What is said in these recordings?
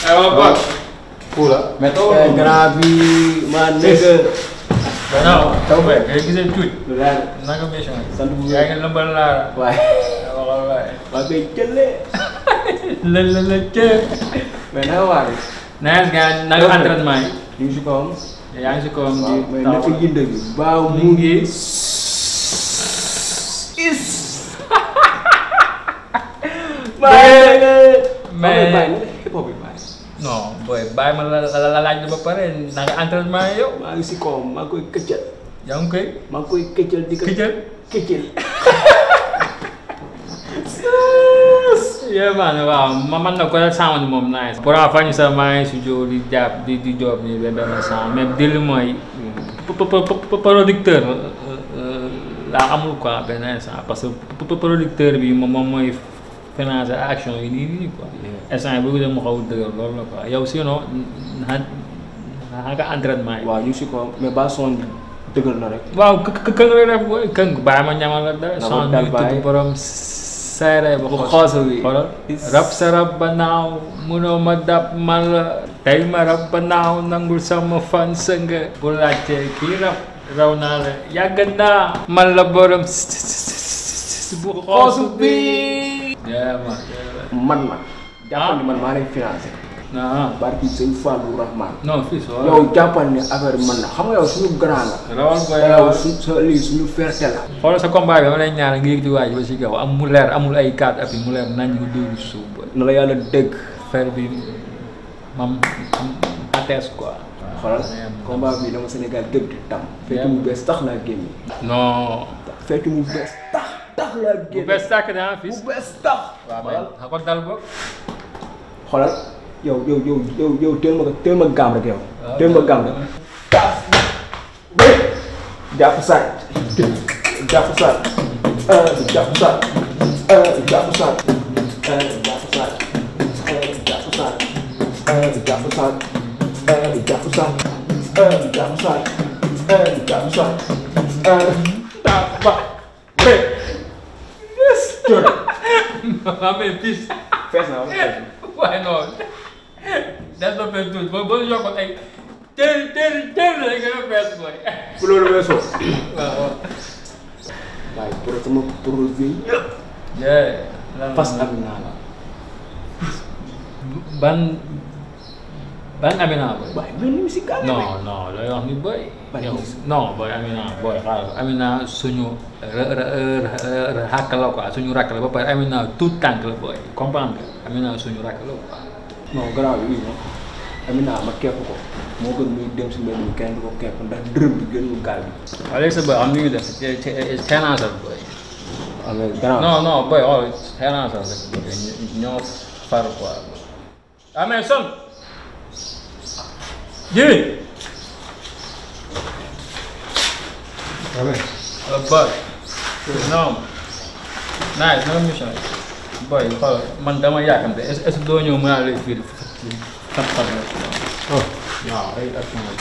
aywa boy. Pula. mais taw Eh, grand bi ma nekk. non taw be ngay gisee tuuti. lu leer naka mission yi. sant bu yaa ngi lëmbal laa waaye waxal waay. waa koy jëlee. la la la cee. mais naka waa de. nice gars naka entraînement yi. ñu ngi si kawam. yaa ngi si kawam waaw di mais taw. naka yënd bi. baaw mu mu ngi. ngi. mais- bàyyi hip hop bi bàyyi. non booy bàyyi ma la la la laaj ba pare naka entraînement yi yow. maa ngi si kawam maa ngi koy këccal. yaa ngi koy. maa ngi koy këccal di ko. këjël. këccal. yeah man waaw ma man na ko rek sound moom nice. pour en fañ sa maa ngi si jóg di jàpp di di job nii benn benn sound mais dili mooy. po- po- po- po- producteur laa amul quoi benn instant parce que po- po- producteur bi moom moom mooy financer action yi nii nii quoi. instant bi bu dee mu xaw a dëgër loolu la quoi yow sinon na naka entraînement yi. waaw ñu ngi si kawam mais ba son bi dëgër na rek. waaw kë kë kë nga def booy këng bàyyi ma ñamal la dara. Dama son dal bi bàyyi. tudd borom seere ba Bu xos xoosa wi. xoolal Is- rab sa rab ba naaw munoo ma dab man la tey ma rab ba naaw nangul sama fan sa nga bu laajte kii rab raw naa la yàgg naa man la borom bu xoosu bi yeah man yeah man man. jàppal ni man maa lay financé. man ah barki sëñ Fallou Rahman. non fii soo yow jàppal ni affaire bi man na xam nga yow suñu grand la. rawal ko te yow yow su sa lii suñu fierté la. xoolal sa combat bi dama lay ñaan nga yëg di waaj ba si kaw am mu leer amul ay cadre appui mu leer nañ nga dóoru si suuf ba na la yàlla dégg. fer bi mam attes quoi xoolal combat bi dama Sénégal gépp di tam. fekk mu bees tax laa génne. non fekk mu bees tax tax laa bu génne. bees tàkk daa fis bu bees tax. waaw mais xa ko dal boog xoolal yow yow yow yow yow teel ma ko teel ma gaam rek yow. waaw teel ma gaam rek. taas bé jàpp saay jàpp saay euh jàpp saay euh jàpp saay euh jàpp saay euh jàpp saay euh jàpp saay euh jàpp saay euh jàpp saay euh jàpp saay euh jàpp ba bé yes jërë waaw mais fis fees na wala fees na waaye non des na fees tuuti ba ba yokkoon ay téeri téeri téeri la gën a fees mooy bu loolu weesoo waaw waaw waaye pour sama projet yëpp yeah fas am naa la ban ban Amina boy waaye ñun ñu si gàll non non looy wax ni boy Ban yow gis. non boy Amina boy xaaral Amina suñu ra ra ra rakk la quoi suñu rakk la ba pare Amina tout tànk la boy comprendre nga Amina suñu rakk la quoi non garaaw yi moom Amina ma kepp ko moo gën muy dem si mbedd mi kenn du ko kepp ndax dërëm bi gën mu gaal bi waaw léegi sa boy xam ni ñu def teenaasal boy waaw mais garaaw non non boy xool teenaasal rek boy ñoo far quoi ah mais son jëri Uh, boy non nice no mission boy xool man dama yàkkamte est est ce que doo ñëw mën naa lay fii xam xam la oh waaw ay action la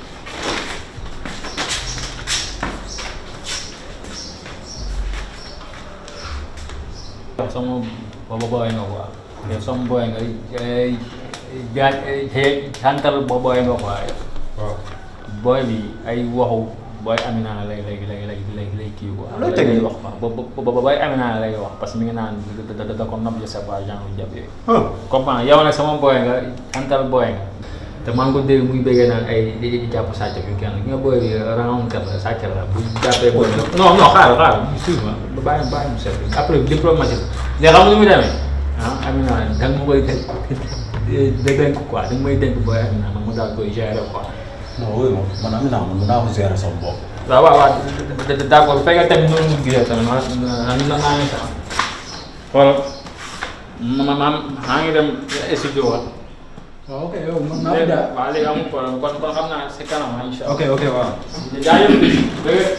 sama booba boy nga quoi yow sama boy nga jaaj xantal bo boy nga quoi waaw boy bi ay waxu boy Amina lay lay lay lay lay lay kii quoi Loo lay teg wax quoi bo bo boy Amina lay wax parce que mi ngi naan da da da ko nopp je sais pas genre jàpp yooyu oh comprendre yow nag sama boy nga antal boy nga te maa ngi ko dégg muy bëggee naan ay di jàpp sàcc bi kenn ki nga boy bi round kat la sàcc la bu jàppee boy bi non non xaaral xaaral excuse moi ba bàyyi bàyyi mu seet après diplomatique léegi xam nga ni muy demee ah Amina da nga ma koy dénk dénk quoi da nga may dénk boy Amina man mu daal koy gérer quoi non oui moom man am naa man mën naa ko gérer sama bopp. waaw waaw waaw d' accord bu fekkee tamit noonu mu gisee tamit ma na na naa ngi sax xoolal ma ma ma maa ngi dem studio wa waaw ok yow mën léegi waaw léegi amul problème kon kon xam naa si kanam ah incha ok ok waaw. allah. jaajëf dëgg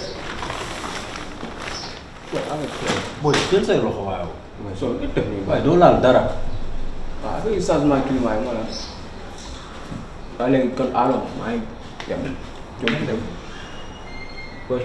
booy jël say loxo waaw. mais soo nga def nii waaye doo laal dara. waaw affaire changement climat yi moo la waaw léegi kon allo maa ngi dem jom dem boy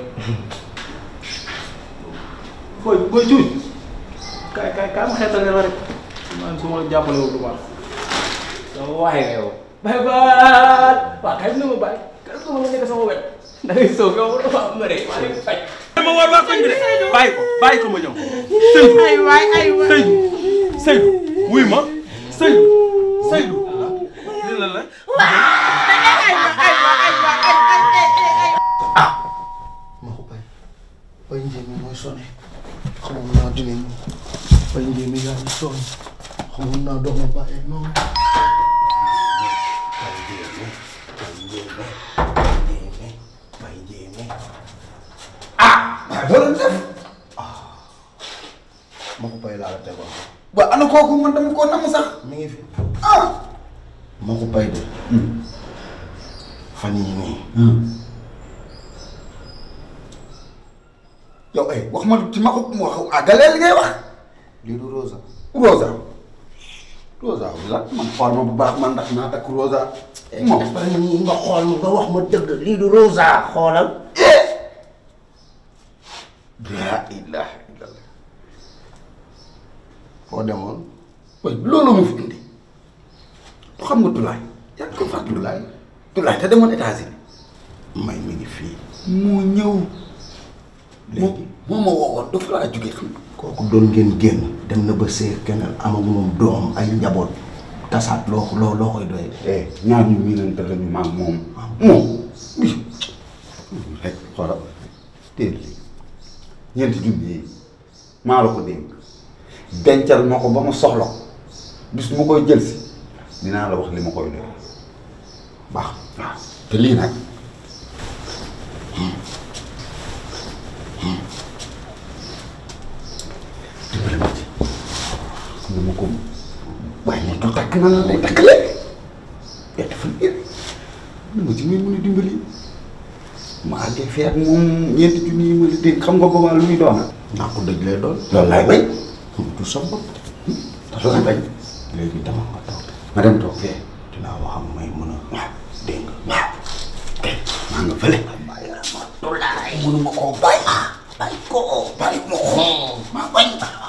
boy boy cuuj kaay kaay kaay ma xeetal ne la rek man su ma la jàppale wu du baax sama waay nga yow bay baal waa kay na ma bàyyi kay na ma nekk sama wet da ngay soog yow dafa am ma rek maa ngi fay ma war waa koñ bi de bàyyi ko bàyyi ko ma ñëw Seydou ay waay ay waay Seydou Seydou wuy ma Seydou Seydou lii la la ma ko bay bay njéemi mooy sonné xamoon naa dinañ bay njéemi yaa ngi sonn xamoon naa dox ma bàyyee noonu bay njéemi bay njéemi bay njéemi bay njéemi ah waaye doo leen def ah ma ko bay laa la tegoon ba ana kooku man dama koo namm sax mi ngi fi ah ma ko bay de fan yii nii yow ay wax ma ci ma ko wax àggaleel li ngay wax lii du Rosa. Rosa Rosa la man xool ma bu baax man ndax naa takk Rosa. moom dafa nii nga xool nga wax ma dëgg lii du Rosa xoolal laa ilaaha illallah foo demoon waaye loolu mu fi indi du xam nga Tulaay yaa ngi ko fàttali Tulaay Tulaay te demoon États-Unis may mi ngi fii moo ñëw léegi moo ma woowoon dafa laa jógee xam nga kooku doon ngeen génn dem na ba seer keneen amagu moom doom ay njaboot tasaat loo loo loo koy doy eh ñaar ñu miinante la ñu maag moom moom bi rek xoolal téel li ñeenti junni yi maa la ko dénk dencal ma ko ba ma soxla ko bis mu koy jël si dinaa la wax li ma koy doy baax waaw te lii nag dimbali ma ci xam ma ko waaye moom du takk na la day takk léegi yaa dafa léegi na ma ci muy mën a dimbali ma àggee fee ak moom ñeenti junni yi ma la dégg xam nga boobaa lu muy doon naa ko dëj lay doon loolu laay bañ du sa bopp loolu laay bañ léegi dama nga toog ma dem toog fee dinaa wax am may mën a waaw dégg nga waaw kay maa nga fële bàyyi la ma tulaay mënuma koo bàyyi bàyyi ko bàyyi ma ko maa bañ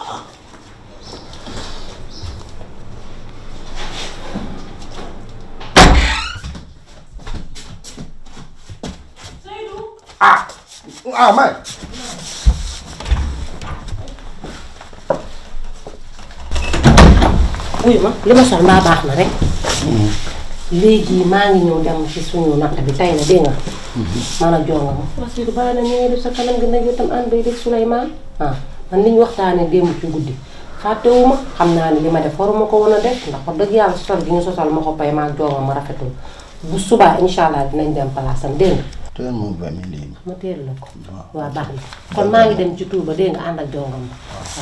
ah ah may wuyu ma li ma sol mbaa baax na rek léegi maa ngi ñëw dem ci suñu natt bi tay na dégg nga man a jonga ma parce que bàyyi na ñu ngi def sa kanam gi nag yow tam ànd bay def Souleymane ah man li ñu waxtaanee démb ci guddi fàttewuma xam naa ne li ma def waruma ko woon a def ndax wax dëgg yàlla sosal gi ñu sosal ma ko pay maa jonga ma rafetul bu subaa incha allah dinañ dem palaasam dégg nga teel moom ba mi lii ma teel la ko waaw baax na kon maa ngi dem ci tuur ba dégg nga ànd ak jongam ba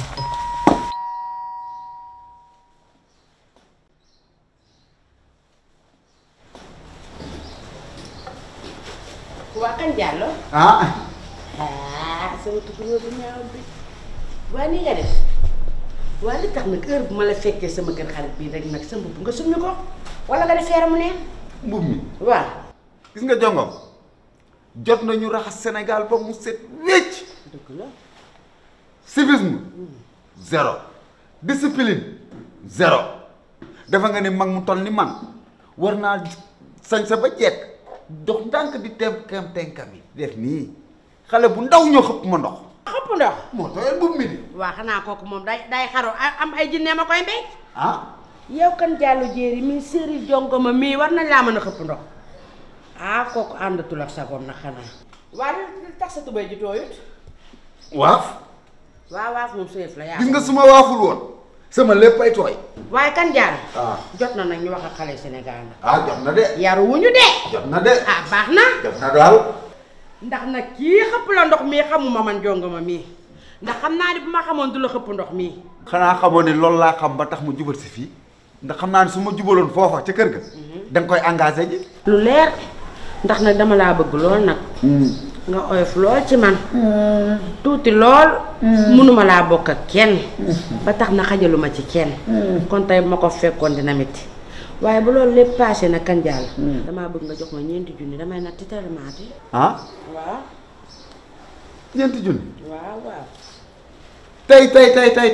waa kan Diallo ah ah sama tukulóor bu ñaaw bi waa ni nga def waa li tax nag heure bu ma la fekkee sama kër xarit bii rek nag sa mbubb nga summi ko wala nga def feeramu neen mbub mi waaw gis nga jongom jot nañu raxas Sénégal ba mu set wécc dëgg la civisme zéro discipline zéro dafa nga ne mag mu toll ni man war naa sañ sa ba jekk dox ndànk di tem kem tenkam yi def nii xale bu ndaw ñoo xëpp ma ndox xëpp ndox moo tooyal mbubb mi di waa xanaa kooku moom day day xaru a- am ay jinne ma koy mbéy ah yow kan Diallo jéeri mii séeri jongoma mii war nañ laa mën a xëpp ndox ah kooku àndatul ak sagoom nag xanaa waa li li tax sa tubéy ji tooyut waaf waaw waaw moom sëyëf la yaa gis nga su ma waaful woon sama léppay tooy waaye kan Diallo ah jot na nag ñu wax ak xale Sénégal nag ah jot na de yaru wuñu de jot na de ah baax na jot na daal ndax nag kii xëpp la ndox mii xamuma man jongama mii ndax xam naa ni bu ma xamoon du la xëpp ndox mii xanaa xamoon ne loolu laa xam ba tax mu jubal si fii ndax xam naa ne su ma jubaloon foofa ca kër ga da nga koy engagé ji lu leer ndax nag dama laa bëgg lool nag nga oyof lool ci man tuuti lool mënuma laa bokk ak kenn ba tax na xajaluma ci kenn kon tey bu ma ko fekkoon dina métti waaye bu loolu lépp passé na kan jàll damaa bëgg nga jox ma ñeenti junni damay nag ti termaati ah waaw ñeenti junni waaw waaw tey tey tey tey tey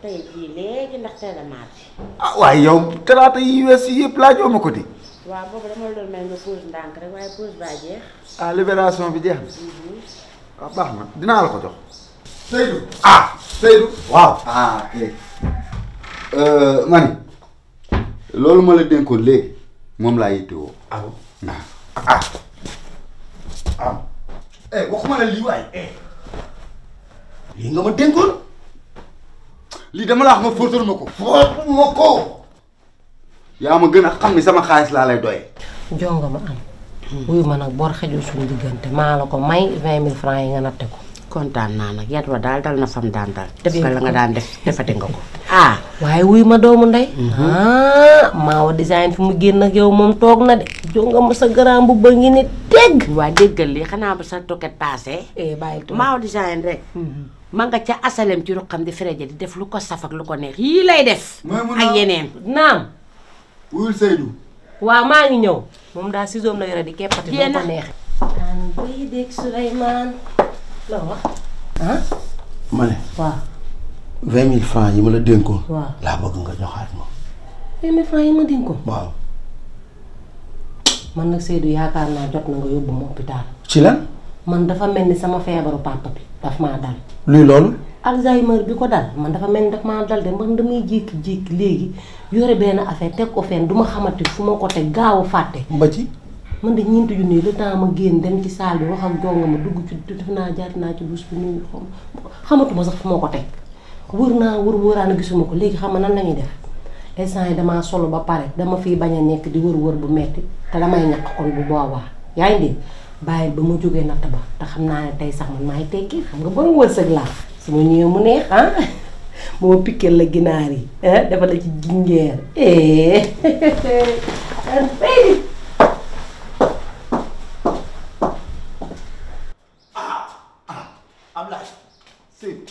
tey jii léegi ndax tey la mardi ah waaye yow talaata yi wees yi yëpp laajoo ma ko di waaw boobu dama la doon may nga pause ndànk rek waaye pause baa jeex ah libération bi jeex na waaw baax na dinaa la ko jox Seydou ah Seydou waaw ah ok mani loolu ma la dénkoon léegi moom laa yittewoo aw ah ah eh waxuma la lii waay eh lii nga ma dénkoon lii dama la wax nga fóotal ma ko foot ma ko yaa ma gën a xam ni sama xaalis laa lay doye jonga ma am wuyu ma nag bor xejul suñu diggante maa la ko may vingt mille francs yi nga natte ko kontaan naa nag yat wa daal dal na fam daan dal def nga la nga daan def defati nga ko ah waaye wuyu ma doomu ndey ah maawa design fi mu génn ak yow moom toog na de jonga ma sa garaam bu ba ngi ni tegg waa déggal lii xanaa ba sa toket passé eh bàyyil tuuti. maaw design rek ma nga ca asalem ci ruqam di fereje di def lu ko saf ak lu ko neex yii lay def mooy mun ak naa yeneen naam wuyul Seydou waaw maa ngi ñëw moom daal ciseau la yore di keppati doo Jéena. ko neexe daan bay dégg Souleymane la wax ah ma ne waaw vingt mille francs yi ma la dénkoon waaw laa bëgg nga joxaat ma vingt mille francs yi ma dénk ko waaw man nag Seydou yaakaar naa jot na nga yóbbu ma hôpital ci lan man dafa mel ni sama feebaru papa bi daf maa dal luy loolu Alzheimer bi ko dal man dafa mel ni daf maa dal de man damay jékki-jékki léegi yore benn affaire teg ko fenn du ma xamante fu ma ko teg gaaw a fàtte ba ci man de ñeenti junni le temps ma génn dem ci salle bi wax ak jonga ma dugg ci def naa jaar naa ci bus bi nuyu xam xamatuma sax fu ma ko teg wër naa wër wëraan gisuma ko léegi xam nga nan la ñuy def instant yi damaa solo ba pare dama fiy bañ a nekk di wër wër bu metti te damay ñàkk kon bu boobaa yaa ngi dégg bàyyi ba ma jógee natt ba te xam naa ne tey sax man maay tekki xam nga borom wërsëg laa su ma ñëwee mu neex ah ba ma pikkeel la ginaar yi ah dafa la ci jinjeer eh baby Ablaye Seydou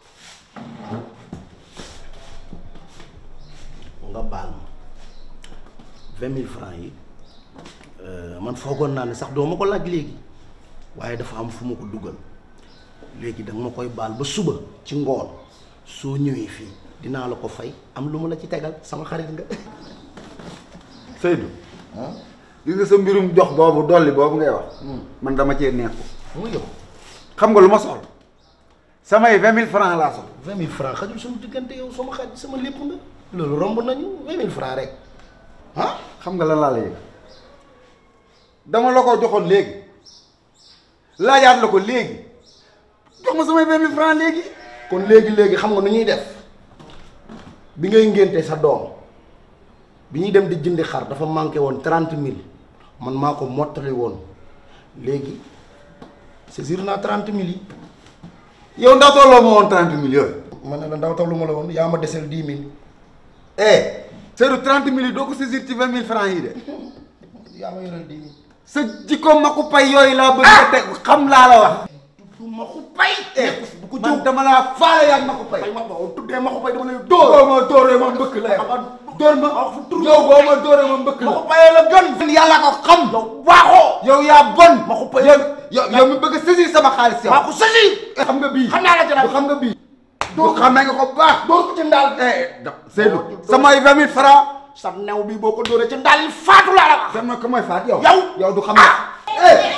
nga baal ma vingt mille francs yi euh, man foogoon naa ne sax doo ma ko laaj léegi waaye dafa am fu ma ko dugal léegi danga ma koy baal ba suba ci ngoon soo ñëwee fii dinaa la ko fay am lu ma la ci tegal sama xarit nga Seydou gis nga sa mbirum jox boobu dolli boobu ngay wax man dama cee nekku mu yow xam nga lu ma soxla samay vingt mille francs laa soxla vingt mille francs xajul suñu diggante yow sama xarit sama lépp nga loolu romb nañu vingt mille francs rek ah xam nga lan laa la yëg dama la ko joxoon léegi laajaat la ko léegi jox ma samay vingt mille francs léegi kon léegi-léegi xam nga nu ñuy def bi ngay ngénte sa doom bi ñuy dem di jëndi xar dafa manqué woon trente mille man maa ko mottali woon léegi saisir naa trente mille yi yow ndax tolloo ma woon trente mille yooyu ma ne la ndaw taw lu ma la woon yaa ma desel dix mille eh Seydou trente mille yi doo ko saisir ci vingt mille francs yi de yaa ma yoreel dix mille sa jikko ma ko pay yooyu laa bëgg a teg xam laa la wax du ma ko pay bu ko man dama laa faale yaa ma ko pay pay ma ba tuddee ma ko pay dama lay dóor dóor ma dóoree ma mbëkk la yow dóor ma wax fu tur yow boo ma dóoree ma mbëkk ma la ko payee la gën yàlla ko xam yow waaxoo yow yaa bon ma ko pay yow yow yow mi bëgg a saisir sama xaalis yow maa ko saisir xam nga bii xam naa la ci nag du xam nga bii du xamee nga ko bu baax dóor ko ci ndaal eh da- Seydou samay vingt mille francs sa new bi boo ko dóoree ci ndaal li faatu laa la wax dama ko mooy faat yow Yow. yow du xam nga eh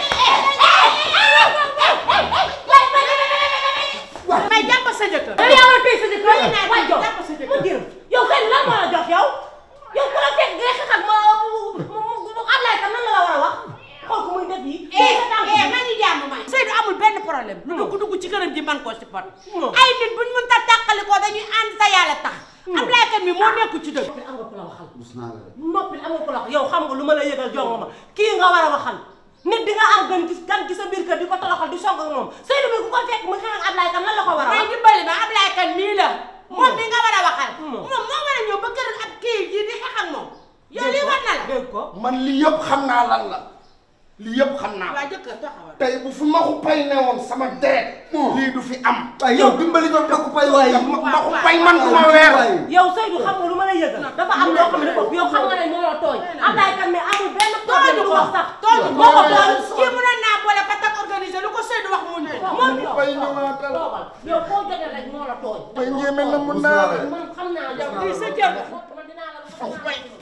may jàpp sa jëkkër yow yaa war a téye sa jëkkër naa waay jox jàpp sa jëkkër. mu jëm yow kay lan moo la jox yow yow ku la fekk ngay xeex ak ma mu mu mu Ablaye tam nan la la war a wax xool ko muy def yi eh ma ngi jàmm may Seydou amul benn problème lu dugg dugg ci këram ji man koo si pot ay nit buñ mën ta tàqali ko dañuy ànd sa yàlla tax Ablaye kan mi moo nekku ci dëgg am nga ku la waxal rus naa la de noppi am nga ku la wax yow xam nga lu ma la yëgal jongo ma kii nga war a waxal nit di nga am gan gis gan gi sa biir kër di ko toroxal di song ak moom Seydou bi ku ko fekk mu xeex ak Ablaye tam lan la ko war a may wax dimbali ma Ablaye kan mii la moom mi nga war a waxal Hmm. moom moo war a ñëw ba kër ab kii ji di xeex ak moom yow lii war na la dégg ko man li yëpp xam naa lan la lii yëpp xam naa waa jëkkër taxawal. tey bu fi maxu pay newoon sama deret lii du fi am waaye yow dimbali ko maxu pay waay maxu pay man du ma weer yow Seydou xam nga lu ma la yëgal dafa am loo xam ne dafa yow xam nga ne moo la tooñ Ablaye kan mais amul benn problème bu wax sax tooñ moo ko tooñ kii mënoon naa boole ba tag organisé lu ko Seydou wax mu ne. moom pay ñëwaatal toogal yow foo jotee rek moo la tooñ pay njéeme na mun naa la man xam naa yow lii sa jër la. man dinaa la wax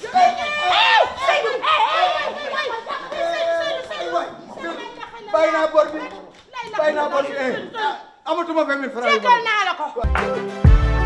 bàyyi naa bor bi bàyyi naa bor bi eh amatuma vingt mille francs yu Jéggal naa la ko.